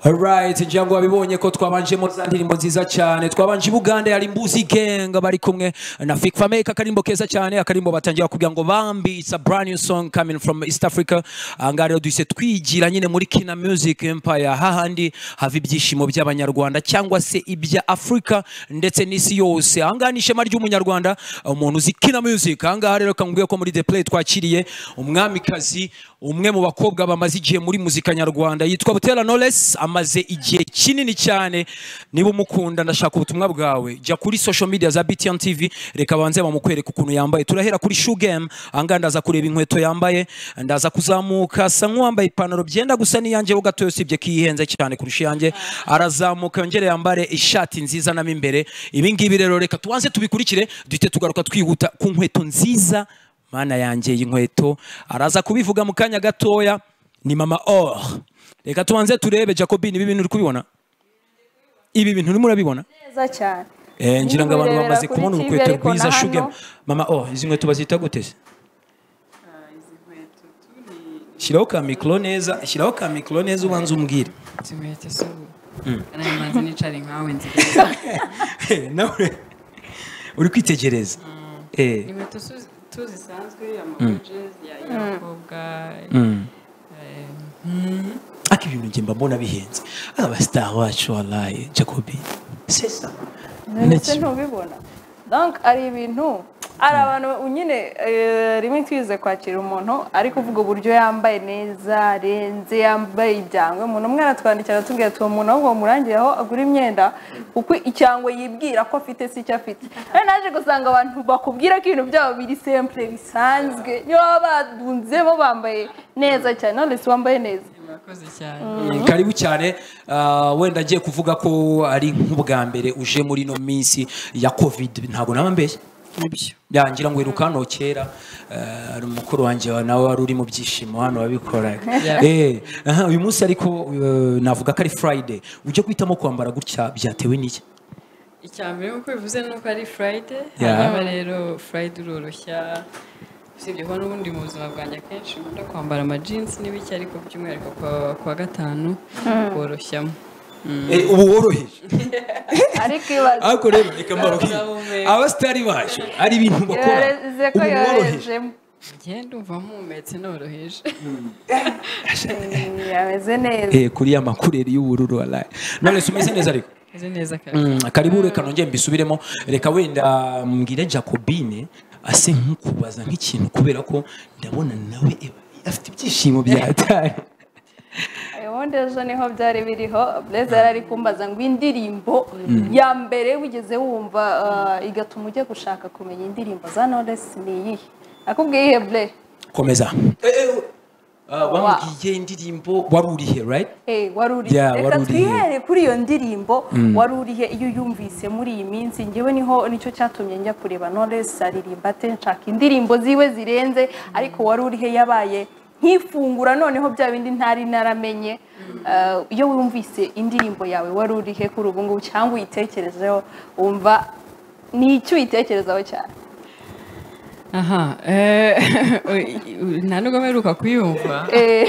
Alright, njangu wabibonye ko twabanjemo za ndirimbo nziza cyane twabanje i Buganda yari Mbuzi Gang bari kumwe na Fik Fameka akarimbo keza cyane akarimbo batangira kugira ngo Bambi it's a brand new song coming from East Africa angara rero duhise twigira nyine muri Kina Music Empire hahandi hava ibyishimo by'abanyarwanda cyangwa se ibya Africa ndetse n'isi yose ahangaha ni ishema ry'umunyarwanda umuntu uzi Kina Music ahangaha rero kangubwiye ko muri The Play twakiriye umwamikazi umwe mu bakobwa bamaze igihe muri muzika nyarwanda yitwa Butera Knowless amaze igihe kinini cyane niba umukunda ndashaka ubutumwa bwawe jya kuri social media za BTN TV reka banze bamukwereke ukuntu yambaye turahera kuri shoe game ahangaha ndaza kureba inkweto yambaye ndaza kuzamuka asa nk'uwambaye ipantaro byenda gusa n'iyanjye ho gato usibye ko ihenze cyane kurusha iyanjye arazamuka yongere yambare ishati nziza namo imbere ibi ngibi rero reka tubanze tubikurikire duhite tugaruka twihuta ku nkweto nziza mana yanjye y'inkweto araza kubivuga mu kanya gatoya ni mama or reka tubanze turebe jacobin ibi bintu uri kubibona ibi bintu urimo urabibona neza cyane Eh, ngira ngo abantu Nibirebera bamaze kuri kubona TV, urukweto ariko na rwiza hano- shugemu mama oh izi nkweto bazita gute se shyiraho ka mikoro neza shyiraho ka mikoro neza ubanza umbwire zimuhetse zuba namaze nicara nkawe nziza nawe uri kwitegereza Eh, inkweto su- tuzisanzwe amabojezi y'abakobwa ariko ibintu njye mba mbona bihenze abasitari bacu waraye jacobi sesa ndetse ntubibona donc ari ibintu hari abantu nyine eh, rimwe twize kwakira umuntu ariko uvuga uburyo yambaye neza arenze yambaye ibyangwe umuntu umwe aratwandikira aratubwira ati uwo muntu ahubwo murangiye aho agura imyenda kuko icyangwe yibwira ko afite si icyo afite rero naje gusanga abantu bakubwira ko ibintu byabo biri simple bisanzwe niyo baba badunze bo bambaye neza cyane nonese wambaye neza murakoze cyane karibu cyane Ah, wenda agiye kuvuga ko ari nk'ubwa mbere uje muri ino minsi ya covid ntabwo naba mbeshya nibyo yangira ngo iruka hano kera eh, hari umukuru wanjye wa- nawe wari uri mu byishimo hano wabikoraga Yeah. Eh, aha, uyu munsi ariko eh, navuga ko ari friday ujya guhitamo kwambara gutya byatewe n'iki icya mbere nk'uko bivuze ni uko ari furayide Yeah. hanyuma rero furayide uroroshya usibye ko n'ubundi mu buzima bwanjye akenshi nkunda kwambara amajinsi n'ibiki ariko by'umwihariko kuwa- kuwa gatanu woroshyamo Eh, ubu woroheje ariko ibaze ariko rero reka mbarubwire Ndahumeka. abasitari bacu ari ibintu bakora yoreze ko umuntu woroheje yorejemo ngenda umva mpumetse noroheje yameze neza Eh, kuri ya makureri y'ubururu waraye none se umeze neza ariko meze neza kabisa Mm, karibu reka nongere mbisubiremo reka wenda mbwire jacobine ase nk'ukubaza nk'ikintu kubera ko ndabona nawe eba- afite ibyishimo byatari ubundi ejo niho byari biriho bureze yari ari kumbaza ngo indirimbo ya mbere wigeze wumva eh, igatuma ujya gushaka kumenya indirimbo za noresi ni iyihe nakubwiye ihe bure komeza Eh, eh, ah, wambwiye indirimbo wari urihe right Eh, wari urihe Yeah, wari reka urihe. twihere kuri iyo ndirimbo wari urihe iyo uyumvise muri iyi minsi ngewe niho nicyo cyatumye njya kureba noresi aririmba ate nshaka indirimbo ziwe zirenze ariko wari urihe yabaye nk'ifungura noneho bya bindi ntari naramenye Eh, iyo wumvise indirimbo yawe wari urihe kuri ubu ngubu cyangwa uyitekerejeho wumva ni icyo uyitekerezaho cyane aha eh, nta nubwo mperuka kuyumva Eh,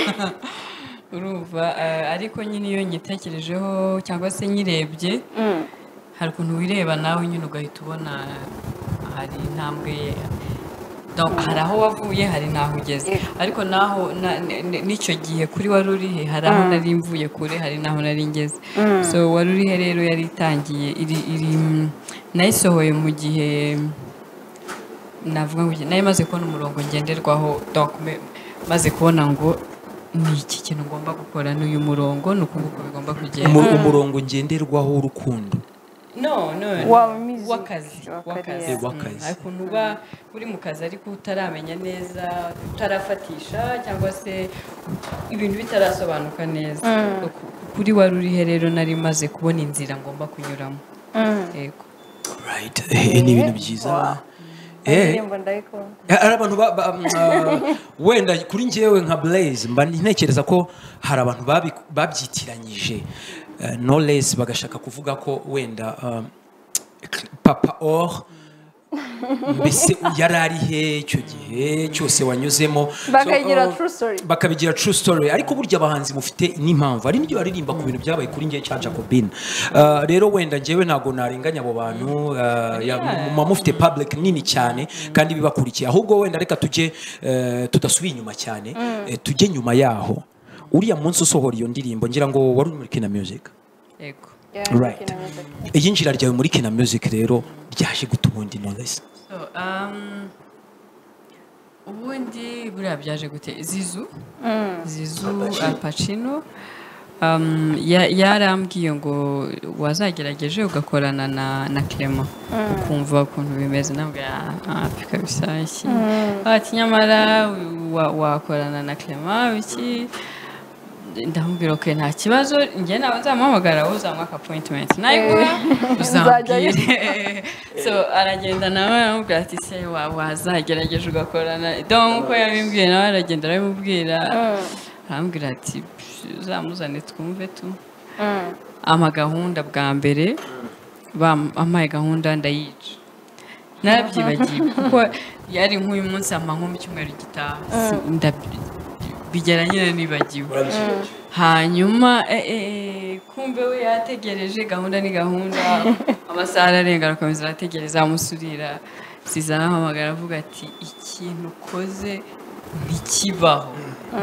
urumva eh, ariko nyine iyo nyitekerejeho cyangwa se nyirebye mm, hari ukuntu wireba nawe nyine ugahita ubona hari intambwe Donc, hari aho wavuye hari n'aho ugeze Eh. ariko naho na- n- n- n'icyo gihe kuri wari urihe hari aho nari mvuye kure hari n'aho nari ngeze so wari urihe rero yari itangiye iri iri mm, nayisohoye mu gihe navuga ngo nayo maze kubona umurongo ngenderwaho donc me- maze kubona ngo ni iki kintu ngomba gukora n'uyu murongo ni uku nguku bigomba kugenda Umu- umurongo ngenderwaho w'urukundo no no Wa music, wakazi wa wakazi career. Eh, wakazi. Mm, hari ukuntu uba uri mu kazi ariko utaramenya neza utarafatisha cyangwa se ibintu bitarasobanuka neza Ku- kuri wari urihe rero nari maze kubona inzira ngomba kunyuramo yego right Eh, ni ibintu byiza Eh, indirimbo ndayikunda hari abantu ba- ba- ah, wenda kuri njyewe nka blaze mba ntekereza ko hari abantu babi- babyitiranyije eh, no less bagashaka kuvuga ko wenda ah, papa or mbese yari ari hehe icyo gihe cyose wanyuzemo So, Bakayigira uh, true story. bakabigira true story ariko burya abahanzi mufite n'impamvu hari n'ibyo baririmba ku bintu byabaye kuri njye cya jacobine Uh, rero wenda njyewe ntabwo narenganya abo bantu uh, ya- muba mufite public nini cyane kandi bibakurikiye ahubwo wenda reka tujye uh, tudasubiye inyuma cyane eh, tujye nyuma yaho uriya munsi usohora iyo ndirimbo ngira ngo wari uri muri kina music yego Yeah, Right. Kina Music. iyinjira ryawe muri kina music rero ryaje gutuma undi knowless So, um, ubundi buriya byaje gute zizu zizu apacino um, ya- yarambwiye ngo wazagerageje ugakorana na na clement ukumva ukuntu bimeze nawe afika bisashye ati nyamara wa- wakorana na clement iki ndamubwira ko nta kibazo njye nawe nzamuhamagara wowe uzamuha akapointimenti nayibura Nzajyayo. uzambwire so aragenda nawe aramubwira ati se wa- wazagerageje ugakorana donc uko yabimbwiye nawe aragenda arabimubwira arambwira ati "Psh, uzamuzane twumve tu Mm. ama gahunda bwa mbere bampaye gahunda ndayica narabyibagiwe kuko yari nk'uyu munsi ama nko mu cyumweru gitaha Si- ndab- bigera nyine nibagiwe hanyuma eh, eh, kumbe we yategereje gahunda ni gahunda amasaha ararenga arakomeza arategereza amusurira siza arahamagara avuga ati ikintu ukoze ntikibaho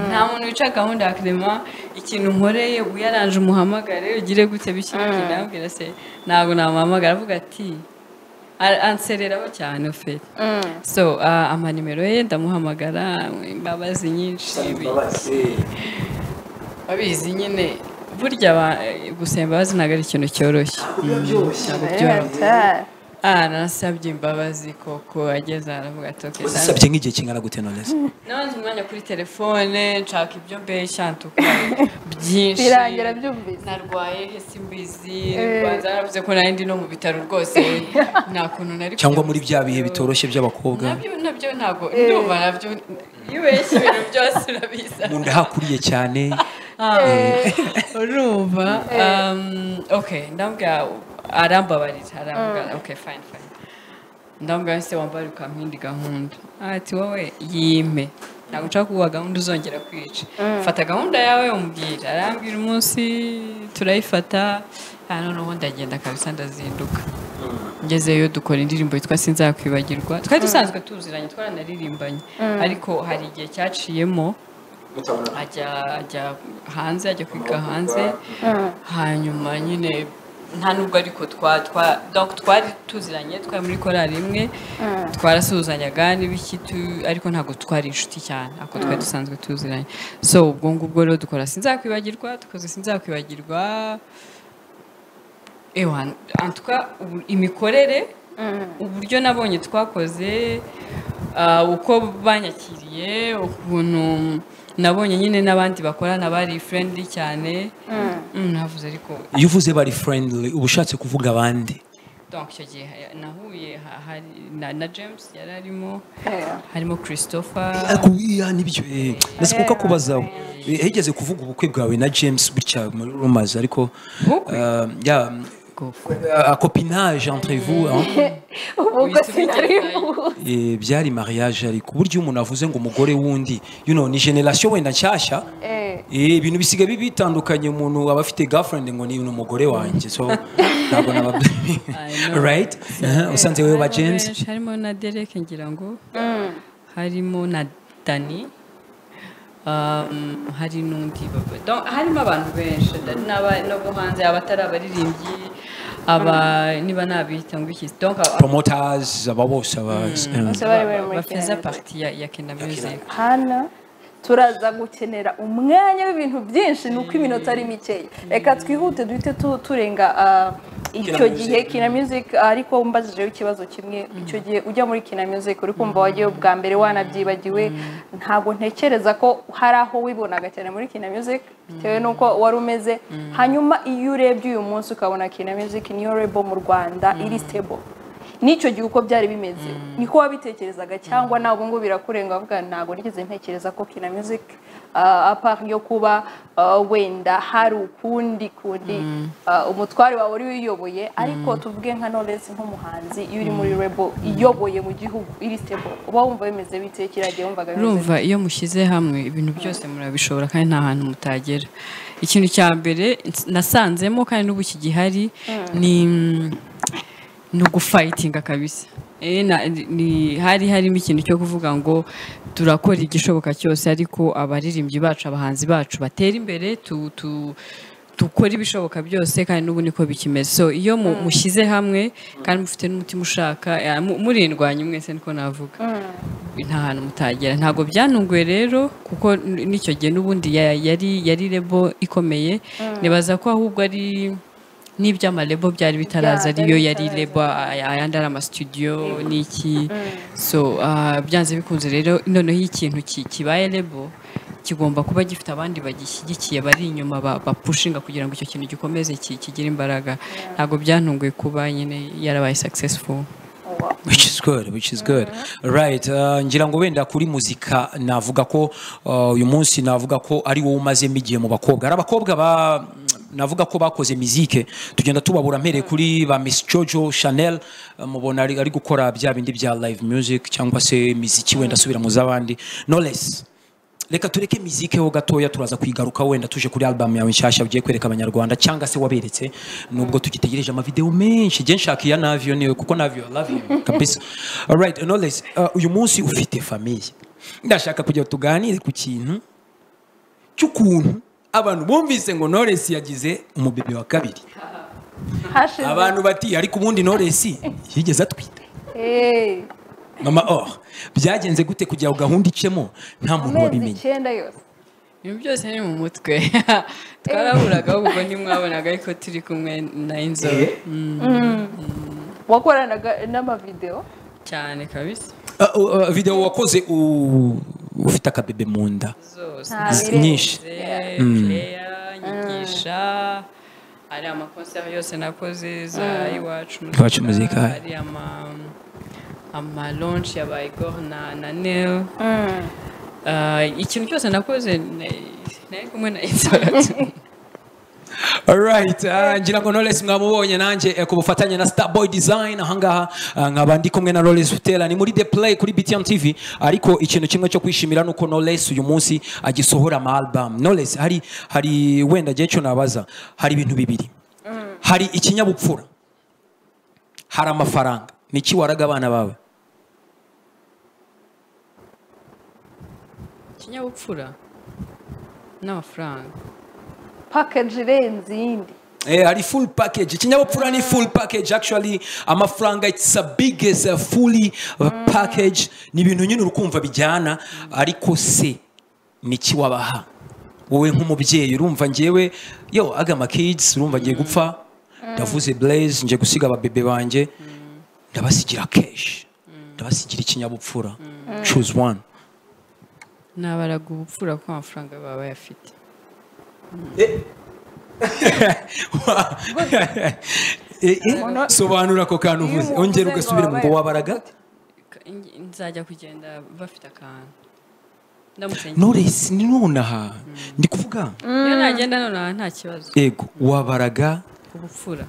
nta muntu wica gahunda ya kirema ikintu nkoreye uyaranje umuhamagare ugire gute bishyirikira abwira se ntabwo namuhamagara avuga ati "Ar- ansereraho cyane ufite Mm. so ah, amanimero ye ndamuhamagara imbabazi nyinshi babizi nyine burya ba- gusaba imbabazi ntabwo ari ikintu cyoroshye ntabwo byoroshye Yeah, ah nasabye imbabazi koko ageze aravuga ati "Okay, uzisabye nk'igihe kingana gute knowless nabanje umwanya kuri telefone nshaka ibyo mbeshya ntukwa byinshi Birangira byumvise. narwaye hesi mbizi banza naravuze ko nari ndi no mu bitaro rwose nta kuntu nari cyangwa kujya muri bya bihe bitoroshye by'abakobwa nabyo nabyo ntabwo ndumva nabyo iyo ubeshya ibintu byose urabizi mu nda hakuriye cyane urumva um, ok ndambwira arambabarira arambwira ok fine fine ndambwira se wambara ukampinda gahunda ati wowe yime ntabwo nshaka kuguha gahunda uzongera kwica fata gahunda yawe umubwira arambwira umunsi turayifata ah, noneho ndagenda kabisa ndazinduka ngezeyo dukora indirimbo yitwa sinzakwibagirwa twari dusanzwe tuziranye twaranaririmbanye ariko hari igihe cyaciyemo ajya ajya hanze ajya kwiga hanze hanyuma nyine nta nubwo ariko twa twa donc twari tuziranye twari muri korali imwe twarasuhuzanyaga n'ibiki tu- ariko ntabwo twari inshuti cyane ako twari dusanzwe tuziranye so ubwo ngubwo rero dukora sinzakwibagirwa dukoze sinzakwibagirwa ewa en tout cas, ubu- imikorere uburyo nabonye twakoze ah, uko banyakiriye ukuntu nabonye nyine n'abandi bakorana bari friendly cyane Mm, navuze ariko iyo uvuze bari friendly uba ushatse kuvuga abandi donc icyo gihe ha- nahuye ha- hari- na, na James yari arimo Yeah. harimo Christopher ariko iya nibyo eh, ndashaka kubazaho Eh, higeze kuvuga ubukwe bwawe na James butya muri rumaze ariko Ubukwe? uh, ya Ubukwe. uh, copinage entre vous hein? Ubwo Wihise sinari ubigerayo. mbuzi. Eh, byari mariage ariko burya iyo umuntu avuze ngo umugore wundi you know ni generation wenda nshyashya Eh. Eh, ibintu bisigaye bi- bitandukanye umuntu aba afite girlfriend ngo ni uno mugore wanjye so ntabwo naba know. right Eh, usanze wowe ba Harimo James benshi, harimo na Derek ngira ngo harimo na Dani um, hari n'undi baba- donc harimo abantu benshi n'aba- n'abo hanze abatari abaririmbyi aba niba nabita ngo iki donc aba- promoters aba bose aba eh. Bose bari bari muri bafeza Kina Music. parti ya, ya Kina Music Hana turaza gukenera umwanya w'ibintu byinshi ni uko iminota ari mikeya reka twihute duhite tu- turenga ah, icyo Music. gihe kina music ariko mbazijeho ikibazo kimwe icyo gihe ujya muri kina music uri kumva wagiye bwa mbere wanabyibagiwe ntabwo ntekereza ko hari aho wibonaga cyane muri kina music bitewe n'uko wari umeze hanyuma iyo urebye uyu munsi ukabona kina music niyo rebo mu rwanda iri stable n'icyo gihe uko byari bimeze niko wabitekerezaga cyangwa ntabwo ngo birakurenga avuga ntabwo nigeze ntekereza ko kina music ah, apart yo kuba ah, wenda hari ukundi kundi ah, umutware wawe wari wiyoboye ariko tuvuge nka Knowless nk'umuhanzi iyo uri muri label iyoboye mu gihugu iri stable uba wumva bimeze bite kiriya gihe wumvaga bimeze bite? urumva iyo mushyize hamwe ibintu byose murabishobora kandi nta hantu mutagera ikintu cya mbere ns- nasanzemo kandi n'ubu kigihari ni mm, ni ugufayitinga kabisa Eh, na- ni- hari harimo ikintu cyo kuvuga ngo turakora igishoboka cyose ariko abaririmbyi bacu abahanzi bacu batera imbere tu, tu, dukora ibishoboka byose kandi n'ubu niko bikimeze so iyo mu- mushyize hamwe kandi mufite n'umutima ushaka eh, mu- murindwanya mwese niko navuga nta hantu mutagera ntabwo byanunguye rero kuko n- n'icyo gihe n'ubundi ya- yari yari rebo ikomeye nibaza ko ahubwo ari n'iby'amarebo byari bitaraza Byari ariyo yari bitaraza. rebo aya- ayandi ari amasitudiyo n'iki so ah, byanze bikunze rero noneho iyo ikintu ki- kibaye rebo kigomba kuba gifite abandi bagishyigikiye bari inyuma ba- bapushinga kugira ngo icyo kintu gikomeze ki- kigire imbaraga ntabwo byantunguye kuba nyine yarabaye successful which is good which is good right uh, ngira ngo wenda kuri muzika navuga ko uh, uyu munsi navuga ko ari wowe umazemo igihe mu bakobwa hari abakobwa ba navuga ko bakoze mizike tugenda tubabura mpereye kuri ba Miss Jojo Chanel uh, mubona ari, ari gukora bya bindi bya live music cyangwa se miziki wenda asubira mu z'abandi Knowless reka tureke mizike ho gatoya turaza kuyigaruka wenda tuje kuri album yawe nshyashya ugiye kwereka abanyarwanda cyangwa se waberetse nubwo tugitegereje amavideo menshi jye nshaka iya navyo niwe kuko navyo I love you kabisa alright knowledge uh, uyu munsi ufite famiye ndashaka kugira ngo tuganire ku kintu cy'ukuntu abantu bumvise ngo Knowless yagize umubebe wa kabiri hashize abantu bati ariko ubundi Knowless yigeze atwita Eh, mama oh byagenze gute kugira ngo gahunda icemo nta muntu amezi wabimenye icyenda yose ibintu byose ni mu mutwe twarahuraga ahubwo ntimwabonaga ariko turi kumwe na inzobe wakoranaga n'amavideo cyane kabisa Uh, uh, video wakoze u- ufite akabebe mu nda zose Nta birenze. nyinshi player nyigisha ari amakonseri yose nakoze za iwacu Iwacu muzika. ari ama amalonshi ya bayigor na na nel Ah, ikintu cyose nakoze na- nari kumwe na inzobe alright uh, ngira ngo Knowless mwamubonye nanjye eh, ku bufatanye na Starboy Design ahangaha uh, nkaba ndi kumwe na Knowless Butera ni muri The Play kuri BTN TV ariko ikintu kimwe cyo kwishimira nuko Knowless uyu munsi agisohora ama album Knowless hari hari wenda gihe cyo nabaza hari ibintu bibiri hari ikinyabupfura hari amafaranga ni iki waraga abana bawe ikinyabupfura n'amafaranga package irenze iyindi Eh, ari full package ikinyabupfura ni full package actually amafaranga it's a biggest uh, fully uh, package ni ibintu nyine urukumva bijyana ariko se ni iki wabaha wowe nk'umubyeyi urumva njyewe yo agama kids urumva ngiye gupfa ndavuze blaze ngiye gusiga ababebe banjye ndabasigira cash ndabasigira ikinyabupfura choose one nabaraga ubupfura ko amafaranga baba bayafite Eh, eh, sobanura ako kantu Iyo uvuze umuntu ongera uvuze ngo ugasubira ngo wabaye- wabaraga Ka- nge- nzajya kugenda bafite akantu ndamutse nge- Knowless ni nonaha ndi kuvuga iyo nagenda nonaha nta kibazo ego wabaraga ubupfura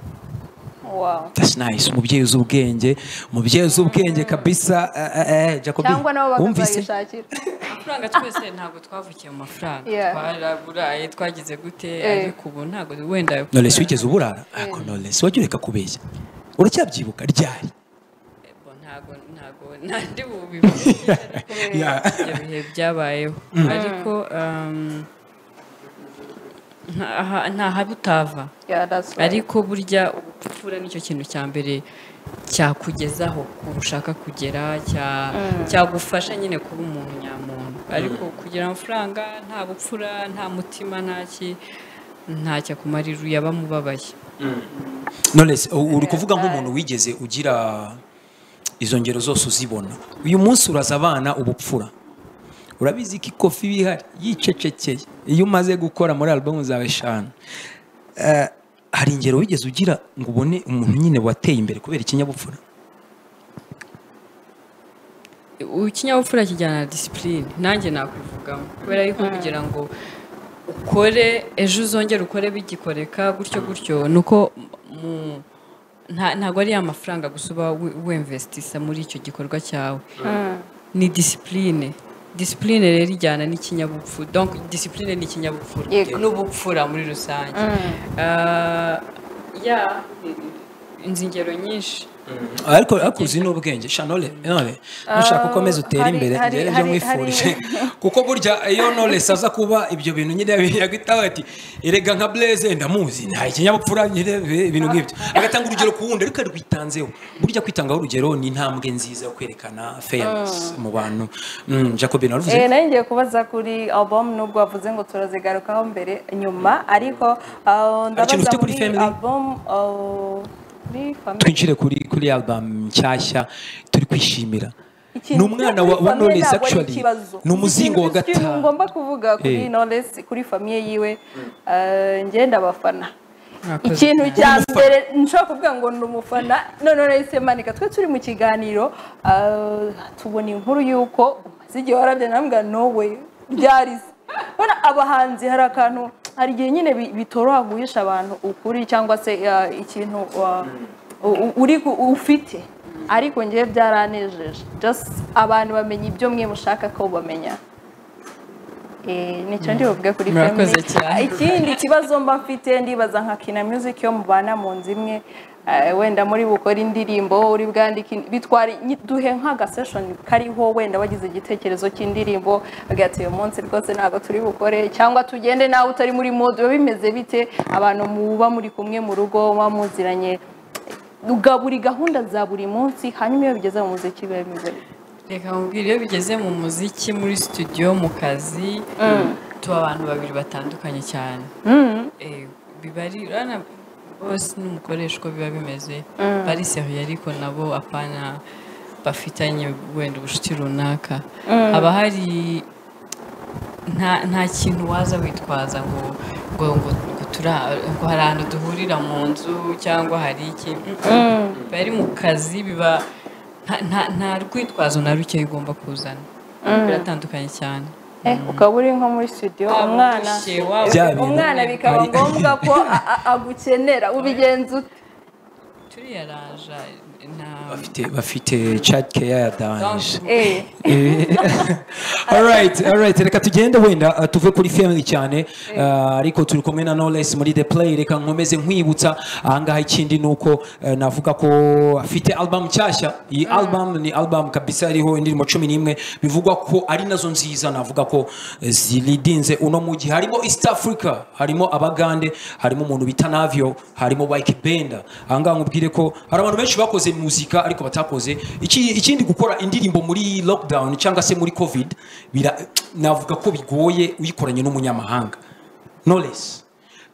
wow that's nice umubyeyi uzi ubwenge umubyeyi uzi ubwenge kabisa eh, eh, eh, Jacobi cyangwa nabo wumvise bakazayishakira amafaranga twese ntabwo twavukiye mu mafaranga Yeah. twaraburaye twagize gute Eh. ariko ubu ntabwo wenda Knowless wigeze uburara ako Knowless wajya ureka kubeshya uracyabyibuka ryari Bo, ntabwo ntabwo nandi bubivuge Yeah. ibyo bihe byabayeho ariko um, nta- aha- nta habutava Yeah, that's right. ariko burya ubupfura nicyo kintu cya mbere cyakugezaho ushaka kugera cya- cyagufasha nyine kuba umuntu nyamuntu ariko kugira amafaranga nta bupfura nta mutima nta ki ntacyo akumarira yaba amubabaye Knowless u- uri kuvuga nk'umuntu wigeze ugira izo ngero zose uzibona uyu munsi uraza abana ubupfura urabizi ko ikofi iba ihari yicecekeye iyo umaze gukora muri alubumu zawe eshanu Eh, hari ingero wigeze ugira ngo ubone umuntu nyine wateye imbere kubera ikinyabupfura ikinyabupfura kijyana na disipurine nanjye nakwivugamo kubera yuko kugira ngo ukore ejo uzongere ukore bigikoreka gutyo gutyo ni uko mu- nta- ntabwo ari ya mafaranga gusa uba we- wemvesitisa muri icyo gikorwa cyawe ni disipurine disipurine rero ijyana n'ikinyabupfura donc disipurine ni ikinyabupfura Yego. n'ubupfura muri rusange Ah, ya inzu ingero nyinshi ariko ariko uzi n'ubwenge shanole none nushaka ukomeza utere hari- imbere hari- njye nibyo hari- mwifurije hari- kuko burya iyo knowless aza kuba ibyo bintu nyine yagita ati erega nka blaze ndamuzi nta ikinyabupfura nyine ibintu nk'ibyo agatanga urugero ku wundi ariko arwitanzeho burya kwitangaho urugero ni intambwe nziza yo kwerekana fairness mu bantu Mm, jacob naruvuze Eh, nari ngiye kubaza kuri album nubwo wavuze ngo turazigarukaho mbere nyuma ariko ah, ikintu ndabaza ufite kuri muri Family? album ah, kuri family twinjire kuri kuri album nshyashya turi kwishimira Ikintu ni umwana kuri wa, wa famille knowless ntabwo ari actually ikibazo. ni umuzingo wa Ikintu- ikintu gatanu ngomba kuvuga kuri Eh. knowless kuri famiye yiwe ah, njye ndabafana Mwakoze ikintu cyane. cya mbere nshobora kuvuga ngo ni umufana none nahise manika twe turi mu kiganiro ah, tubona inkuru y'uko umaze igihe warabye nambwa nowe byarize Urabona abahanzi hari akantu hari igihe nyine bi- bitoroha guhisha abantu ukuri cyangwa se ah, ikintu ah, u- u- uri ku- ufite ariko ngewe byaranejeje just abantu bamenya ibyo mwe mushaka ko bamenya Eh, nicyo ndi buvuge kuri Murakoze Family. cyane. ikindi kibazo mba mfite ndibaza nka kina music yo mubana mu nzu imwe eh, wenda muri bukore indirimbo uri bwandike indi- bitwara nyi- duhe nk'aga session kariho wenda wagize igitekerezo cy'indirimbo ugira ati uyu munsi rwose ntabwo turi bukore cyangwa tugende nawe utari muri mode biba bimeze bite abantu muba muri kumwe mu rugo muba muziranye Uga- buri gahunda za buri munsi hanyuma iyo bigeze mu muziki biba bimeze bite? reka nkubwire iyo bigeze mu muziki muri studio mu kazi tuba abantu babiri batandukanye cyane Eh, biba ari urabona bose n'umukoreshwa biba bimeze bari seriye ariko nabo apana bafitanye wenda ubucuti runaka haba hari nta nta kintu waza witwaza ngo ngo ngo ngo tura- ngo hari ahantu duhurira mu nzu cyangwa hari iki biba ari mu kazi biba nta- nta- nta rwitwazo na ruke ugomba kuzana biratandukanye cyane Eh, ukaba uri nko muri studio umwana Wabushye, wabushye. Bya bintu umwana bikaba hari- ngombwa ko a- a- agukenera ubigenza ute turiya raja nta bafite bafite child care ya danje Eh, alright alright reka tugende wenda uh, tuve kuri family cyane uh, ariko turi kumwe na knowless muri the play reka nkomeze nkwibutsa ahangaha ikindi ni uko uh, navuga ko afite album nshyashya iyi album ni album kabisa iriho indirimbo cumi n'imwe bivugwa ko ari nazo nziza navuga ko eh, zilidinze uno mujyi harimo east africa harimo abagande harimo umuntu bita navio harimo Wyke Benda ahangaha nkubwire ko hari abantu benshi bakoze muzika ariko batakoze Iki- ikindi gukora indirimbo muri lockdown cyangwa se muri covid bira- navuga ko bigoye uyikoranye n'umunyamahanga knowless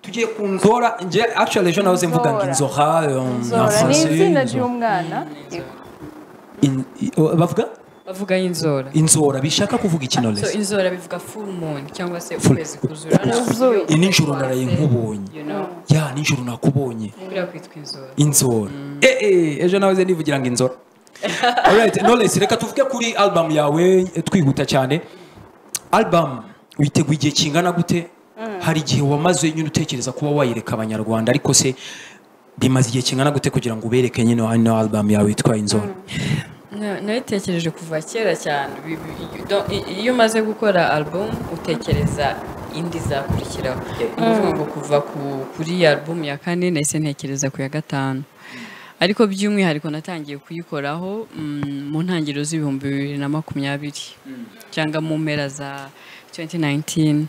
tugiye ku nzora nge actually ejo nahoze mvuga ngo inzora euh, en Zora ni français, izina inzora. ry'umwana In- i- o- bavuga bavuga y'inzora inzora bishaka kuvuga iki so knowless inzora bivuga full moon cyangwa se Full- ukwezi kuzura Kuzuye. Ni nijoro naraye nkubonye you know ya nijoro nakubonye buriya kwitwa inzora inzora eh eh ejo nahoze nivugira ngo inzora alright knowless reka tuvuge kuri album yawe eh, twihuta cyane album witeguye igihe kingana gute hari igihe wamaze nyine utekereza kuba wayireka abanyarwanda ariko se bimaze igihe kingana gute kugira ngo ubereke nyine hano album yawe yitwa inzora Na- nabitekereje kuva kera cyane Bi- bi- do- i- iyo umaze gukora album utekereza indi izakurikiraho ni ukuvuga ngo kuva ku- kuri iyi album ya kane nahise ntekereza ku ya gatanu ariko by'umwihariko natangiye kuyikoraho mm, mu ntangiriro z'ibihumbi bibiri na makumyabiri cyangwa mu mpera za 2019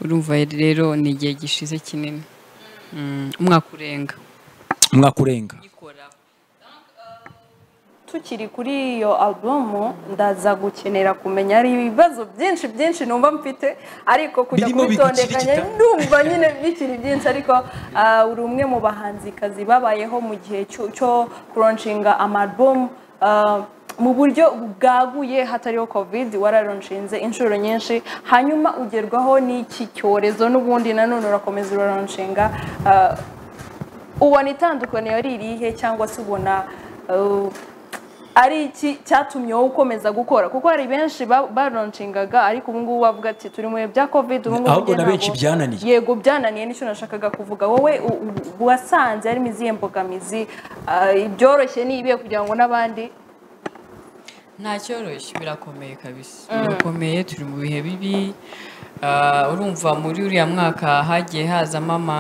urumva rero ni igihe gishize kinini Mm, umwaka urenga umwaka urenga uyikoraho tukiri kuri iyo albumu ndaza gukenera kumenya hari ibibazo byinshi byinshi numva mfite ariko kujya Birimo kubitondekanya bigukirikita. ndumva nyine bikiri byinshi ariko ah, uri umwe mu bahanzikazi babayeho mu gihe cyo cyo kuroncinga amalbumu ah, mu buryo bwaguye hatariho covid wararonshinze inshuro nyinshi hanyuma ugerwaho n'iki cyorezo n'ubundi nanone urakomeza uraronshinga ah, ubona itandukaniro ari irihe cyangwa se ubona uh, ari iki cyatumye wowe ukomeza gukora kuko hari benshi ba- baronshingaga ariko ubu ngubu bavuga ati turi mu bihe bya covid ubu ngubu Ahubwo na njye benshi ntabwo- byananiye. yego byananiye nicyo nashakaga kuvuga wowe u- u- wasanze harimo izihe mbogamizi ah, ibyoroshye ni ibihe kugira ngo n'abandi nta cyoroshye birakomeye kabisa birakomeye turi mu bihe bibi Ah, urumva muri uriya mwaka hagiye hazamo ama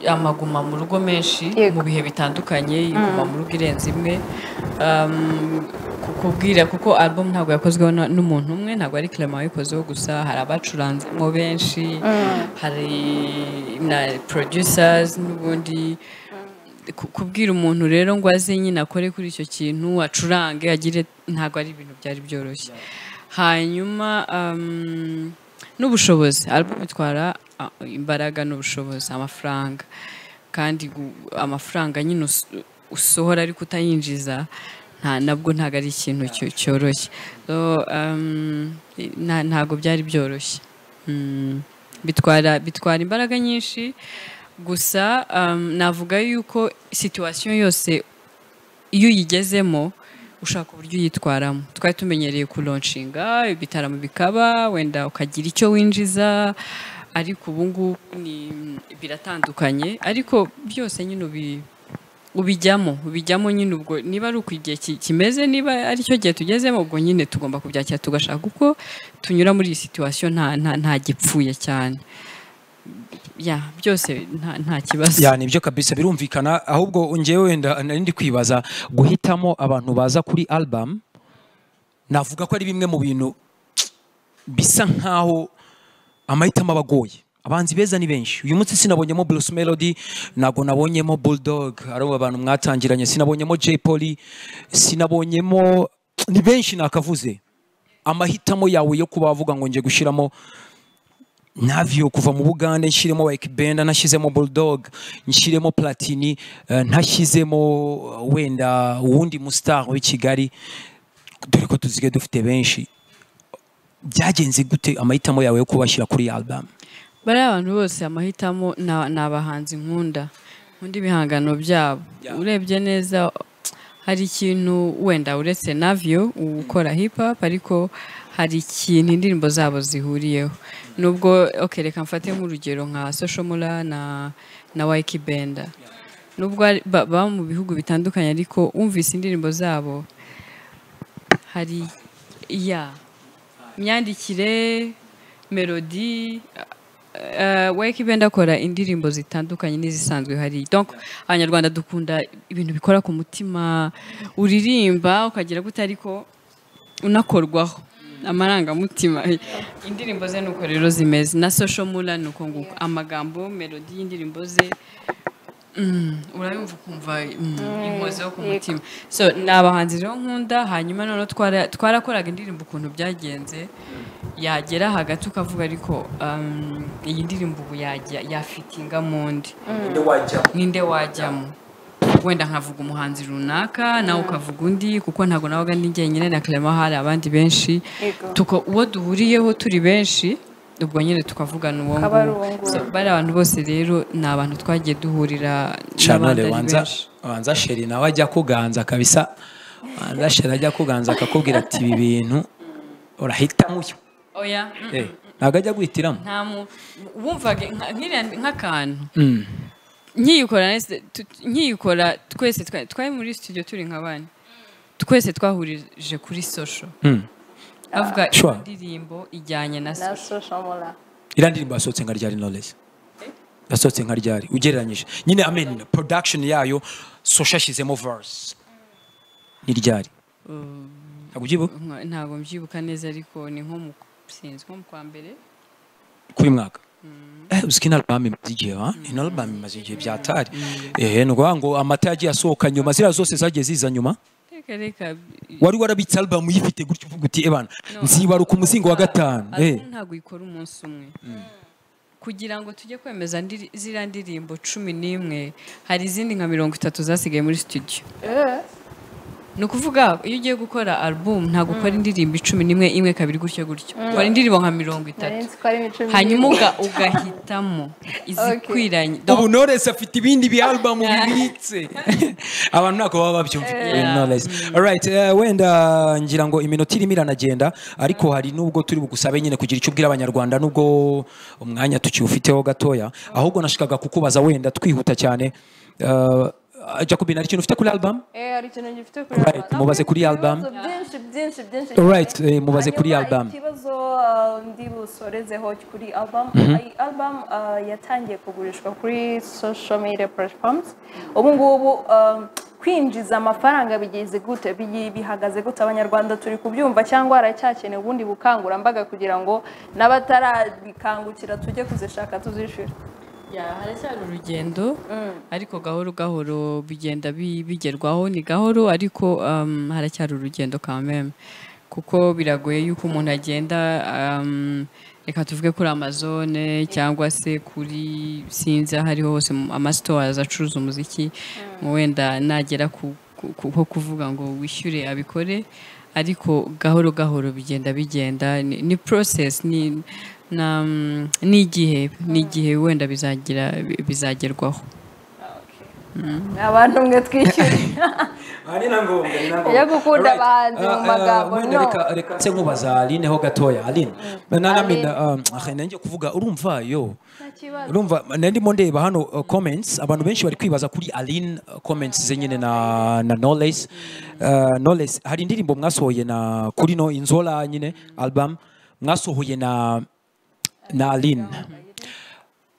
amaguma mu rugo menshi Yego. mu bihe bitandukanye iguma mu rugo irenze imwe Um, ku- kubwira kuko album ntabwo yakozweho na- n'umuntu umwe ntabwo ari Clement wayikozeho gusa hari abacuranzemo benshi hari na producers n'ubundi ku- kubwira umuntu rero ngo aze nyine akore kuri icyo kintu acurange agire ntabwo ari ibintu byari byoroshye hanyuma um, n'ubushobozi album itwara ah, imbaraga n'ubushobozi amafaranga kandi gu- amafaranga nyine us- usohora ariko utayinjiza nta nabwo ntabwo ari ikintu cyo- cyoroshye So, um, nta- ntabwo byari byoroshye Mm, bitwara bitwara imbaraga nyinshi gusa um, navuga yuko situwasiyo yose iyo uyigezemo ushaka uburyo uyitwaramo twari tumenyereye kuronshinga ibitaramo bikaba wenda ukagira icyo winjiza ariko ubu ngubu ni biratandukanye ariko byose nyine ubi- ubijyamo ubijyamo nyine ubwo niba ari uko igihe ki- kimeze niba ari cyo gihe tugezemo ubwo nyine tugomba kubyakira tugashaka uko tunyura muri iyi situwasiyo nta nta- nta gipfuye cyane ya byose nta- nta kibazo ya nibyo kabisa birumvikana ahubwo ngewe wenda nari ndi kwibaza guhitamo abantu baza kuri album navuga ko ari bimwe mu bintu bisa nkaho amahitamo aba agoye abanzi beza ni benshi uyu munsi sinabonyemo Bruce Melody ntabwo nabonyemo Bulldog ari abo bantu mwatangiranye sinabonyemo Jay Polly sinabonyemo ni benshi nakavuze amahitamo yawe yo kuba wavuga ngo nje gushyiramo navyo kuva mu bugande nshyiremo wayike benda nashyizemo bulldog nshyiremo platini eh, ntashyizemo eh, wenda uwundi mustar w'i kigali dore ko tuzige dufite benshi byagenze gute amahitamo yawe yo kubashyira kuri album bariya abantu bose amahitamo na- ni abahanzi nkunda nkunda ibihangano byabo Yeah. urebye neza hari ikintu wenda uretse navyo ukora hip hop ariko hari ikintu indirimbo zabo zihuriyeho nubwo okay, reka mfate nk'urugero nka social mula na na wayiki benda nubwo ari- ba- baba mu bihugu bitandukanye ariko wumvise indirimbo zabo hari ya myandikire melodi wake benda akora indirimbo zitandukanye n'izisanzwe hari donc abanyarwanda dukunda ibintu bikora ku mutima uririmba ukagira gute ariko unakorwaho amarangamutima indirimbo ze nuko rero zimeze na social mula nuko nguko amagambo melodi y'indirimbo ze mm, urayumva ukumva mm, inkozi yo ku yego. mutima so ni abahanzi rero nkunda hanyuma noneho twara- twarakoraga indirimbo ukuntu byagenze yagera hagati ukavuga ariko um, iyi ndirimbo ubu yajya yafitinga mu ndi ninde wajyamo wenda nkavuga umuhanzi runaka nawe ukavuga undi kuko ntabwo nabaga ni njyenyine na Clement hari abandi benshi Yego. tuko uwo duhuriyeho turi benshi ubwo nyine tukavugana uwo Akaba ari uwo nguwo nguwo. So, bari abantu bose rero ni abantu twagiye duhurira n'abandi canole ari wanza benshi wanza sheri nawe ajya kuganza kabisa wanza sheri ajya kuganza akakubwira ati ibi bintu urahitamo uyu oya mm, Eh, ntabwo ajya guhitiramo nta mu wumvaga nka- nk'iriya- nk'akantu nkiyikora nese- tu- nkiyikora twese twa- twari muri studio turi nka bane twese twahurije kuri social Mm. avuga Sure. indirimbo ijyanye na na social social mula iriya ndirimbo yasohotse nka ryari knowledge yasohotse nka ryari ugereranyije nyine I mean production yayo sosha ashyizemo verse ni ryari ntabwo ubyibuka Nka- ntabwo mbyibuka neza ariko ni nko mu sinzi nko mu kwa mbere kuri uyu mwaka Eh, uzi ko ino album imaze igihe ha ino album imaze igihe byatari ehe ni ukuvuga ngo amata yagiye asohoka nyuma ziriya zose zagiye ziza nyuma reka reka wari warabitse album uyifite gutya uvuga uti ebana nzibaruka umuzingo wa gatanu eh Album ntabwo ikora umunsi umwe kugira ngo tujye kwemeza ndiri- ziriya ndirimbo cumi n'imwe hari izindi nka mirongo itatu zasigaye muri studio ni ukuvuga iyo ugiye gukora album ntabwo ukora indirimbo icumi n'imwe imwe kabiri gutyo gutyo ukora indirimbo nka mirongo itatu narenzi ko ari imico mibi hanyuma uga- ugahitamo izikwiranye ubu knowless afite ibindi bi album bibitse abantu ntako baba babyumva Yeah. knowless alright eh, wenda ngira ngo iminota irimo iranagenda ariko hari n'ubwo turi bugusabe nyine kugira icyo ubwira abanyarwanda n'ubwo umwanya tukiwufiteho gatoya ahubwo nashikaga kukubaza wenda twihuta cyane Eh, Jacobin hari ikintu ufite kuri album Eh, hari ikintu gifite kuri Right, album. mubaze kuri Ibibazo album. byinshi byinshi byinshi Alright, cyane. eh, mubaze kuri Hanyuma album. ikibazo uh, ndi busorezeho kuri album iyi album uh, yatangiye kugurishwa kuri social media platforms ubu ngubu um, kwinjiza amafaranga bigeze gute Bigi- bihagaze gute abanyarwanda turi kubyumva cyangwa haracyakeneye ubundi bukangurambaga kugira ngo n'abatarabikangukira tujye kuzishaka tuzishyure Ya, haracyari urugendo ariko gahoro gahoro bigenda bi- bigerwaho ni gahoro ariko um, haracyari urugendo kameme kuko biragoye yuko umuntu agenda um, reka tuvuge kuri amazone cyangwa se kuri sinzi aho ariho hose mu- amasitores acuruza umuziki wenda nagera ku ku- ku- ho kuvuga ngo wishyure abikore ariko gahoro gahoro bigenda bigenda ni, ni process ni na mm, n'igihe n'igihe wenda bizagira bizagerwaho abantu mwe twishyure ni na ngombwa ni na Iyo gukunda abahanzi mu magambo, no. reka reka nse nkubaza aline ho gatoya aline Aline. nanamina nanjye kuvuga urumva yo nta kibazo urumva nari ndimo ndeba hano uh, comments abantu benshi bari kwibaza kuri aline uh, comments ze nyine na na knowless uh, knowless hari indirimbo mwasohoye na kuri no inzola nyine album mwasohoye na na aline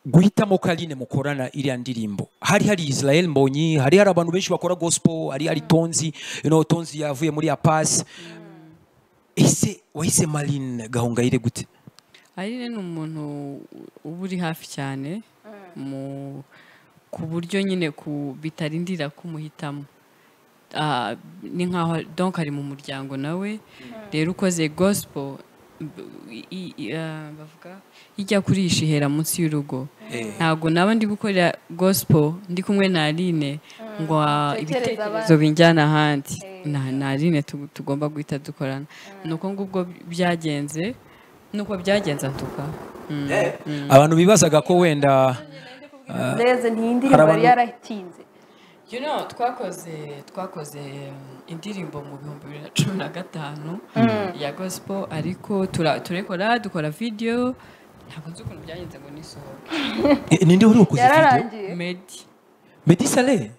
guhitamo ko aline mukorana iriya ndirimbo hari hari israel mbonyi hari hari abantu benshi bakora gospel hari hari tonzi you know, tonzi yavuye muri ya pasi ese wahise marine gahongayire gute Aline ni umuntu uba uri hafi cyane mu- ku buryo nyine ku bitarindira kumuhitamo Ah, ni nkaho donk ari mu muryango nawe rero ukoze gospel b- i- i- ah, bavuga ijya kurisha ihera munsi y'urugo Eh. ntabwo naba ndi gukorera gospel ndi kumwe na Aline ngo ah, Tekereza ibitekerezo abandi. binjyana ahandi nta nta rine tu- tugomba guhita dukorana ni uko ngubwo byagenze nuko byagenze atuka abantu bibazaga ko wenda ndeze ntiyi ndirimbo abantu- yari yaratinze you know twakoze twakoze indirimbo mu bihumbi bibiri na cumi na gatanu ya gospel ariko tura- turekora dukora video ntabwo nzi ukuntu byagenze ngo nisohoke Eh, ninde wari wakoze video yararangiye medi Meddy Saleh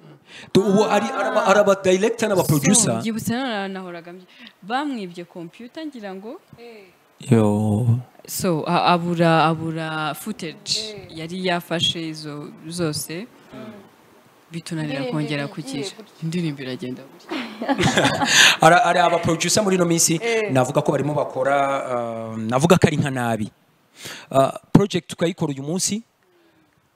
Tu- ubu ari araba- araba director n'aba So, producer byibutse none nahoraga mbyi- bamwibye computer ngira ngo yo so a- abura abura footage yari yafashe izo zose bitunanira Indirimbo kongera igiye kukisha gutya. indirimbo iragenda gutya Ara- ari aba producer muri ino minsi navuga ko barimo bakora uh, navuga ko ari nka nabi Uh, project ukayikora uyu munsi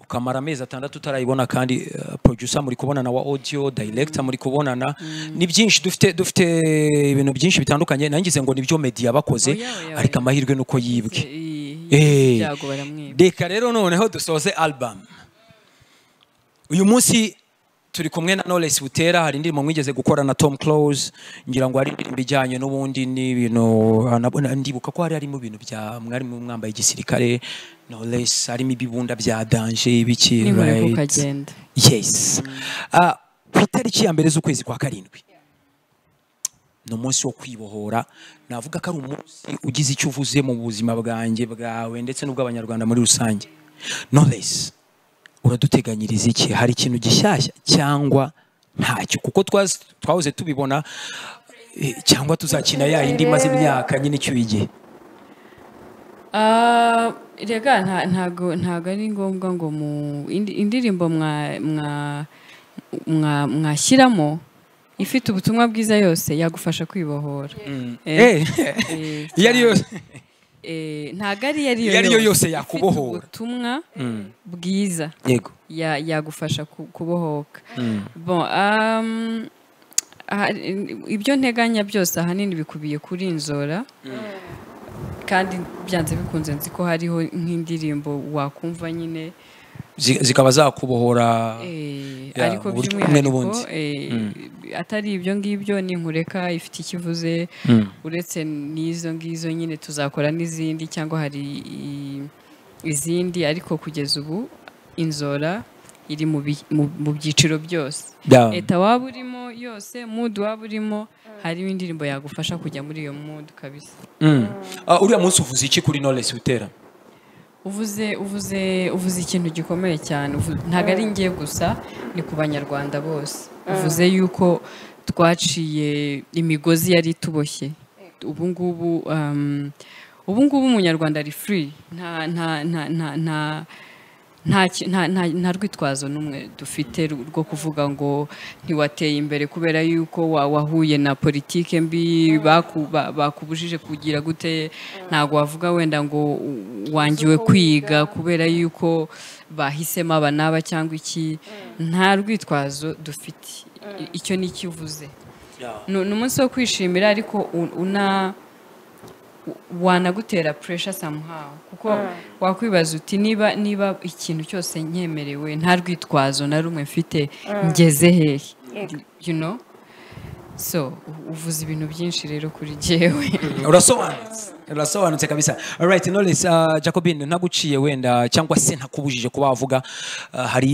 ukamara amezi atandatu utarayibona kandi uh, producer muri kubonana wa audio director muri kubonana ni byinshi dufite dufite ibintu byinshi bitandukanye nangize ngo nibyo media bakoze Oya, oya, ariko oya. amahirwe nuko yibwe I- Eh. ibyago baramwiba reka rero noneho dusoze album uyu munsi turi kumwe na Knowless Butera hari indirimbo mwigeze gukora na Tom Close ngira ngo hari indirimbo ijyanye n'ubundi n'ibintu anabona- ndibuka ko hari harimo ibintu bya mwari mu mwambaye igisirikare Knowless harimo ibibunda bya danger ibiki n'inkore right? kukagenda yes Ah, ku itariki ya mbere z'ukwezi kwa karindwi ni umunsi wo kwibohora navuga ko ari umunsi ugize icyo uvuze mu buzima bwanjye bwawe ndetse n'ubw'abanyarwanda muri rusange knowless uraduteganyiriza iki hari ikintu gishyashya cyangwa ntacyo kuko twazi- twahoze tubibona eh, cyangwa tuzakina ya yindi imaze imyaka nyine icyuye igihe Ah, rega nta- ntago ntago ari ngombwa ngo mu indi- indirimbo mwa mwa- mwa- mwashyiramo ifite ubutumwa bwiza yose yagufasha kwibohora Eh, eh, iyo ari yose eh, ntago ari iyo Iyo ari yo yose Ifite yakubohora. ubutumwa bwiza yego ya- yagufasha ku- kubohoka Bon, um, aha- ibyo nteganya byose ahanini bikubiye kuri inzora kandi byanze bikunze nzi ko hariho nk'indirimbo wakumva nyine zi- zikaba zakubohora Eh, Yeah, ariko uburyo kumwe n'ubundi. by'umwihariko eh, atari ibyo ngibyo ni inkureka ifite ikivuze uretse n'izo ngizo nyine tuzakora n'izindi cyangwa hari i- izindi ariko kugeza ubu inzora iri mu bi- mu- mu byiciro byose Yeah. leta waba urimo yose mudu waba urimo harimo indirimbo yagufasha kujya muri iyo mudu kabisa Mm. Ah, uriya munsi uvuze iki kuri Knowless Butera uvuze uvuze uvuze ikintu gikomeye cyane uvu- ntabwo ari ngiye gusa ni ku banyarwanda bose uvuze yuko twaciye imigozi yari ituboshye ubu ngubu um, ubu ngubu umunyarwanda ari free nta nta nta nta nta nta ki- nta- nta- nta rwitwazo n'umwe dufite ru- rwo kuvuga ngo ntiwateye imbere kubera yuko wa- wahuye na politike mbi baku- ba- bakubujije kugira gute ntabwo wavuga wenda ngo u- wangiwe kwiga kubera yuko bahisemo aba n'aba cyangwa iki nta rwitwazo dufite I- icyo ni icyo uvuze ni ni umunsi wo kwishimira ariko u- una u- wanagutera puresha somehow kuko wakwibaza uti niba niba ikintu cyose nyemerewe nta rwitwazo na rumwe mfite ngeze hehe Yego. you know so u- uvuze ibintu byinshi rero kuri jyewe urasobanutse urasobanutse kabisa alright Knowless uh, Jacobin ntaguciye wenda cyangwa se ntakubujije kuba wavuga uh, hari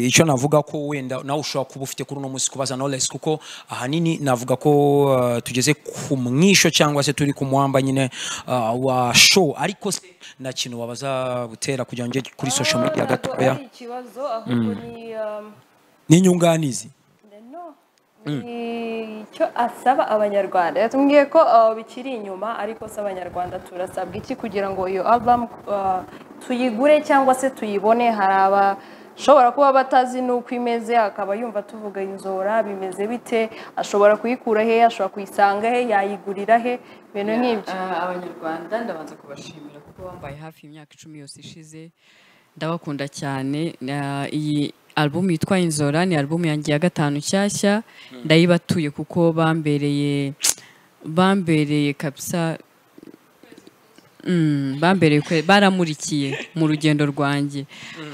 icyo navuga ko wenda nawe ushobora kuba ufite kuri uno munsi kubaza Knowless kuko ahanini navuga ko uh, tugeze ku mwisho cyangwa se turi ku mwamba nyine uh, wa show ariko se nta kintu wabaza butera kugira ngo nge kuri social media gatoya ari ikibazo ahubwo ni um, n'inyunganizi No, ni icyo asaba abanyarwanda yatubwiye ko uh, bikiri inyuma ariko se abanyarwanda turasabwa iki kugira ngo iyo album uh, tuyigure cyangwa se tuyibone hari abashobora kuba batazi n'uko imeze akaba yumva tuvuga inzora bimeze bite ashobora kuyikura he ashobora kuyisanga he yayigurira he ibintu nk'ibyo Ah, abanyarwanda ndabanza kubashimira kuko bambaye hafi imyaka icumi yose ishize ndabakunda cyane Ah, iyi album yitwa inzora ni album yanjye ya gatanu nshyashya ndayibatuye kuko bambereye bambereye kabisa Mm, bambereye kwe baramurikiye mu rugendo rwanjye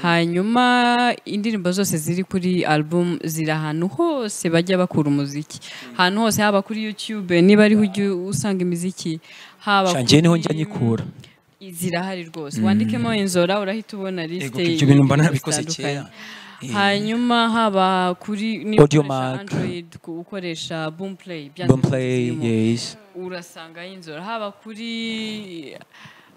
hanyuma indirimbo zose ziri kuri album ziri ahantu hose bajya bakura umuziki ahantu hose haba kuri youtube niba ariho ujya usanga imiziki haba Shangiye niho njya kuri- nyikura. zirahari rwose wandikemo inzora urahita ubona Ego, lisite ibyo bintu mba y'indirimbo narabikoze zitandukanye. kera. Eh. hanyuma haba kuri niba Audio ukoresha Mac. android ku- ukoresha boom play byanze Don't bikunze play zirimo yes urasanga y'inzora haba kuri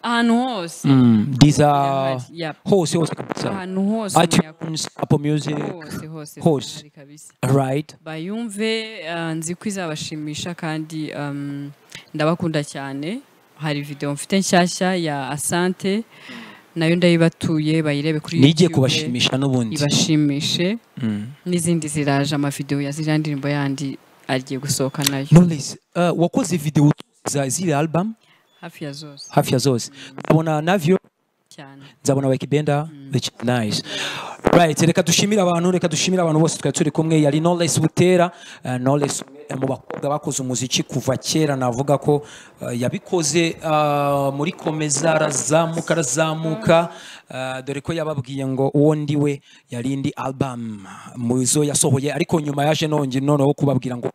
ahantu hose mm, Deezer Yep. hose hose kabisa ahantu hose umuntu iTunes Apple Music yakora hose hose Hose. hari kabisa right bayumve ah, nzi ko izabashimisha kandi um, ndabakunda cyane hari video mfite nshyashya ya asante nayo ndayibatuye bayirebe kuri nijye YouTube, kubashimisha n'ubundi ibashimishe Mm. n'izindi ziraje amavidewo ya ziriya ndirimbo yandi agiye gusohoka nayo Knowless uh, wakoze video za zile album hafi ya zose hafi ya zose ndabona navyo cyane nzabona wekibenda which is nice right reka dushimire abantu reka dushimire abantu bose twari turi kumwe yari Knowless Butera uh, Knowless umwe mu bakobwa bakoze umuziki kuva kera navuga ko uh, yabikoze uh, muri komeza arazamuka arazamuka uh, dore ko yababwiye ngo uwo ndi we yari indi album mu zo yasohoye ariko nyuma yaje nonge noneho kubabwira ngo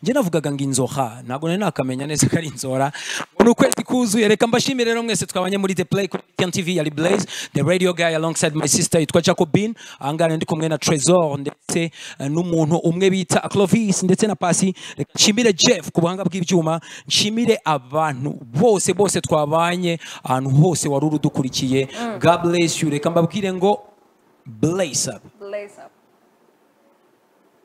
njye navugaga ngo inzoha ntabwo nari nakamenya neza ko ari inzora ngo ni ukwezi kuzuye reka mbashimire rero mwese twabanye muri the play kuri TN TV yari blaze the radio guy alongside my sister yitwa jacobin ahangaha ndi kumwe na trezor ndetse eh, n'umuntu umwe bita clovis ndetse na pasi reka nshimire jeff ku buhanga bw'ibyuma nshimire abantu bose bose twabanye ahantu hose wari uri udukurikiye god bless you reka mbabwire ngo blaze up Blaze up.